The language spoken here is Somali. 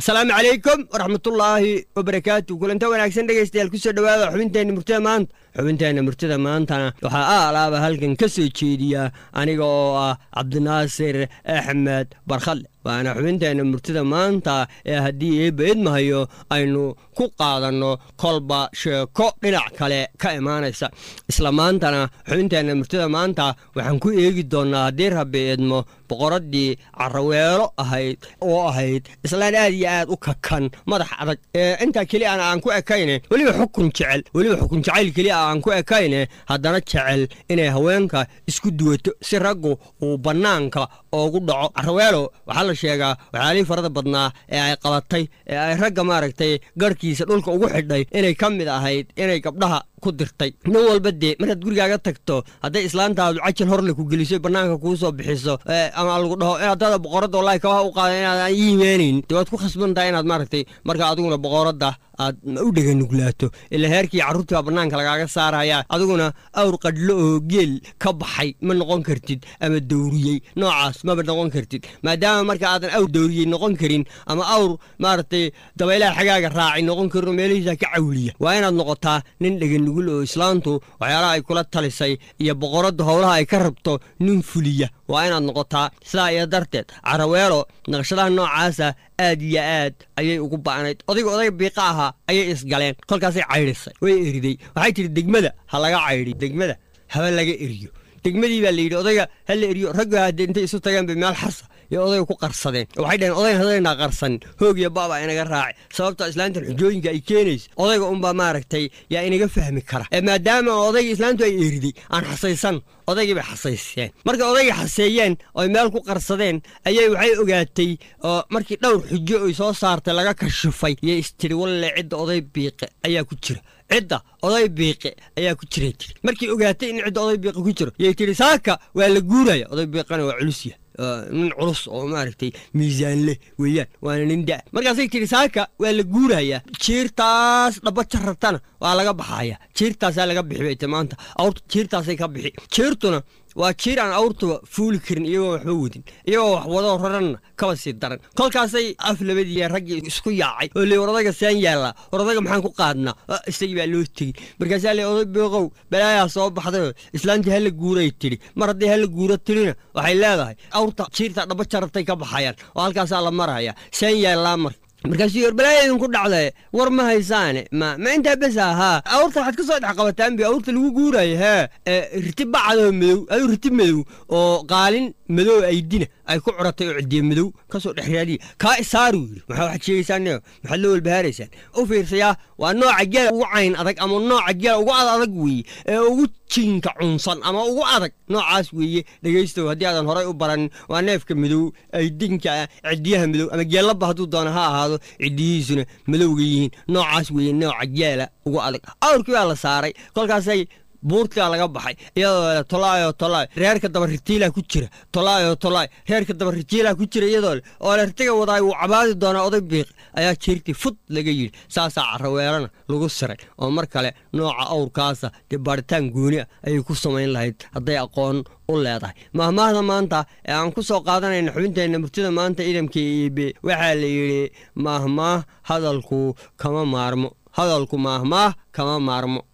asalaamu calaykum waraxmatullaahi wabarakaatu kulanta wanaagsan dhegaystayaal kusoo dhowaada xubinteenna murtida maanta xubinteenna murtida maantana waxaa aalaaba halkan ka soo jeediya aniga oo ah cabdinaasir axmed barkhadle waana xubinteenna murtida maanta ee haddii eebba idmahayo aynu ku qaadanno kolba sheeko dhinac kale ka imaanaysa isla maantana xubinteenna murtida maanta waxaan ku eegi doonnaa haddii rabbi idmo boqoraddii caraweelo ahayd oo ahayd islaan aad iyo aad u kakan madax adag ee intaa keliya aan aan ku ekayne weliba xukun jecel weliba xukun jacayl keliya aan ku ekayne haddana jecel inay haweenka isku duwato si raggu uu bannaanka oogu dhaco caraweelo waxaa la sheegaa waxyaalihii farada badnaa ee ay qabatay ee ay ragga maaragtay garhkiisa dhulka ugu xidhay inay ka mid ahayd inay gabdhaha ku dirtay nin walba dee markaad gurigaaga tagto hadday islaantaadu cajal horle ku geliso bannaanka kuu soo bixiso ama lagu dhaho inaad boqoradda wallahi kabaha u qaada inaad ii imeenayn dee waad ku khasban tahay inaad maaragtay marka adiguna boqoradda aad u dheganuglaato ila heerkii carruurtii baa bannaanka lagaaga saaraya adiguna awr qadhlo oo geel ka baxay ma noqon kartid ama dawriyey noocaas maba noqon kartid maadaama marka aadan awr dawriyey noqon karin ama awr maaragtay dabaylaha xagaaga raacay noqon karin oo meelihiisa ka cawliya waa inaad noqotaa nin dheganugul oo islaantu waxyaalaha ay kula talisay iyo boqoradda howlaha ay ka rabto nin fuliya waa inaad noqotaa sidaa iyo darteed caraweelo naqshadaha noocaasa aad iyo aad ayay ugu ba'nayd odayga odayga biiqa ahaa ayay isgaleen kolkaasay caydhisay way eriday waxay tidhi degmada ha laga caydhiyo degmada haba laga eriyo degmadii baa layidhi odayga ha la eriyo ragga haddee intay isu tageen bay meel xasa iyo odayga ku qarsadeen waxay dhaheen odayn hadaynaa qarsanin hoog iyo baaba inaga raaci sababta islaantan xujooyinka ay keenaysa odayga unbaa maaragtay yaa inaga fahmi kara ee maadaama odayga islaantu ay eriday aan xasaysan odaygii bay xasayseen markay odaygii xaseeyeen oy meel ku qarsadeen ayay waxay ogaatay oo markii dhowr xujo oy soo saartay laga kashifay yay istiri walle cidda oday biiqe ayaa ku jira cidda oday biiqe ayaa ku jiray tiri markii ogaatay in cidda oday biiqe ku jiro yay tidhi saaka waa la guuraya oday biiqana waa culusya nin culus oo maaragtay miisaan leh weeyaan waana nin da markaasay tidhi saaka waa la guurayaa jiirtaas dhaba jarartana waa laga baxaya jiirtaasaa laga bixi bay ti maanta awrta jiirtaasay ka bixi jiirtuna waa jiir aan awrtuba fuuli karin iyagoo waxba wadin iyagoo wax wadoo raranna kaba sii daran kolkaasay af labadii raggii isku yaacay oo le war odaga saan yaallaa war odaga maxaan ku qaadnaa isagii baa loo tegey markaasaa le oday booqow balaayaa soo baxdayoo islaantii hala guuray tidhi mar haddii hala guuro tidhina waxay leedahay awrta jiirta dhaba jarartay ka baxayaan oo halkaasaa la maraya saan yaallaa mar markaasuu yor balaayaa idinku dhacdae war ma haysaane ma ma intaa bes ahaa awrta waxaad ka soo dhex qabataan bi awrta lagu guuraayo hee riti bacadoo madow aduu riti madow oo qaalin madow aydina ay ku curatay oo cidiye madow ka soo dhex raadiya kaa isaaruu yidhi maxaa waxaad sheegaysaan maxaad loo walbahaaraysaan u fiirsayaa waa nooca geela ugu cayn adag ama nooca geela ugu ad adag weeye ee ugu jinka cunsan ama ugu adag noocaas weeye dhegaystow haddii aadan horay u baranin waa neefka madow aydinka cidiyaha madow ama geellaba hadduu doono ha ahaado cidiyihiisuna madowga yihiin noocaas weeye nooca geela ugu adag awrkii baa la saaray kolkaasay buurtaa laga baxay iyadoo le tolaayo tolaay reerka daba ritiilaa ku jira tolaayo tolaay reerka daba ritiilaa ku jira iyadoo le oo le ritiga wadaay wuu cabaadi doonaa oday biiq ayaa jiirtii fud laga yidhi saasaa caraweelana lagu siray oo mar kale nooca awrkaasa dee baaritaan gooni ah ayay ku samayn lahayd hadday aqoon u leedahay mahmaahda maanta ee aan ku soo qaadanayna xubinteenna murtida maanta idamka iibe waxaa la yidhi mahmaah hadalku kama maarmo hadalku maahmaah kama maarmo